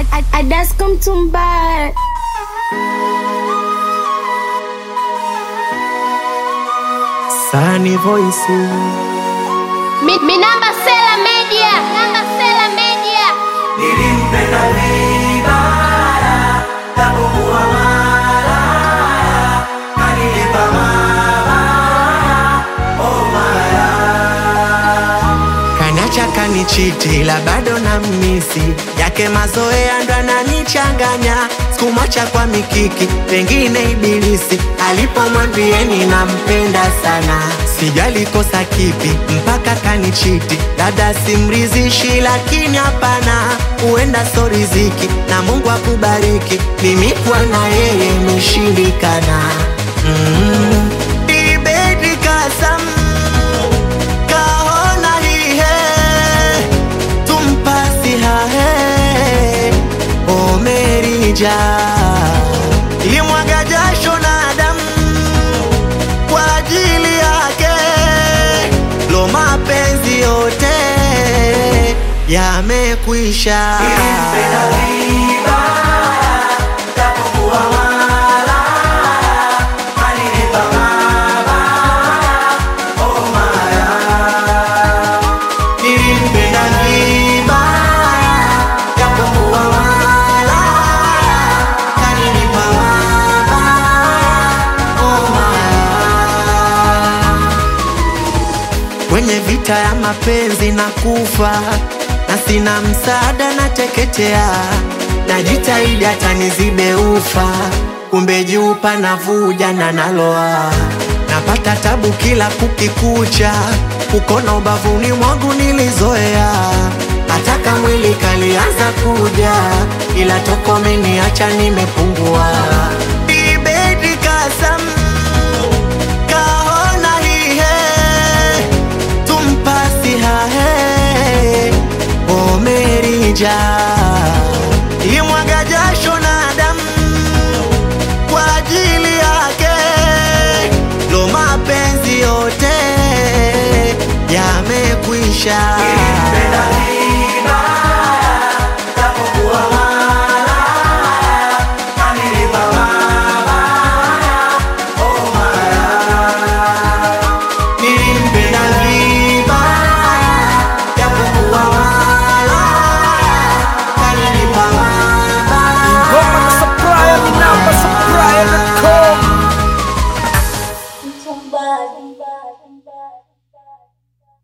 Adasko Mtumba. Sani Voice Mi, mi namba Sela Media. Namba Sela Media. Nilimpenda vibaya, japokuwa malaya, kanilipa mabaya, oh malaya. Kanacha kanichiti la bado na misi yake mazoea ndo ananichanganya sikumwacha kwa mikiki pengine ibilisi alipomwambieni nampenda sana sijali kosa kipi mpaka kanichiti dada simrizishi lakini hapana huenda so riziki na mungu akubariki mimi kuwa na yeye imeshindikana mm. Ibedi kasam kahona hihe tumpasi hahe omerija ilimwaga jasho na damu kwa ajili yake lo mapenzi yote yamekwisha Nilimpenda vibaya, japokuwa malaya, kanilipa mabaya, oh malaya. nilimpenda vibaya japokuwa malaya kanilipa mabaya oh malaya kwenye vita ya mapenzi na kufa na sina msaada na teketea najitahidi hata nizibe ufa kumbe juu panavuja na naloa napata tabu kila kukikucha kukona ubavuni mwangu nilizoea hataka mwili kalianza kuja ila toko meniacha nimepungua ibedi kasam kahona hihe tumpasi hahe omerija imwaga jasho na damu kwa ajili yake lo mapenzi yote yamekwisha